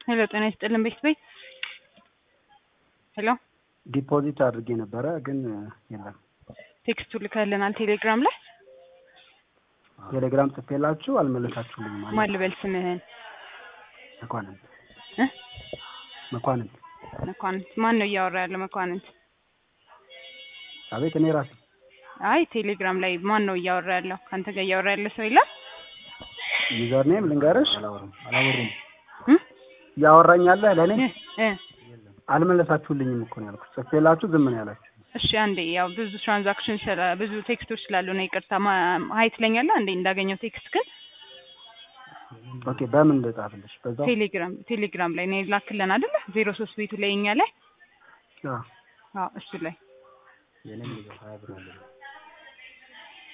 ሄሎ ጤና ይስጥልን ቤት ቤት ሄሎ ዲፖዚት አድርጌ ነበረ ግን የለም። ቴክስቱ ልከልናል ቴሌግራም ላይ ቴሌግራም ጽፌላችሁ አልመለሳችሁልኝም። ማለት ማን ልበል ስምህን መኳንንት እ መኳንንት መኳንንት ማን ነው እያወራ ያለ መኳንንት አቤት እኔ ራሴ አይ ቴሌግራም ላይ ማን ነው እያወራ ያለው ከአንተ ጋር እያወራ ያለ ሰው የለም ዩዘር ኔም ልንገርሽ አላወሩም እ እያወራኝ ያለህ ለእኔ እ እ አልመለሳችሁልኝም እኮ ነው ያልኩት። ጽፌላችሁ ዝም ነው ያላችሁ። እሺ አንዴ ያው ብዙ ትራንዛክሽን ስላ ብዙ ቴክስቶች ስላሉ ነው ይቅርታ ማ- ሀይ ትለኛለህ አንዴ እንዳገኘው ቴክስት ግን ኦኬ በምን ልጻፍልሽ? በዛው ቴሌግራም ቴሌግራም ላይ ነው ላክልን አይደለ ዜሮ ሶስት ቤቱ ላይ እኛ ላይ አዎ አዎ እሱ ላይ የኔም ሀያ ብር አለ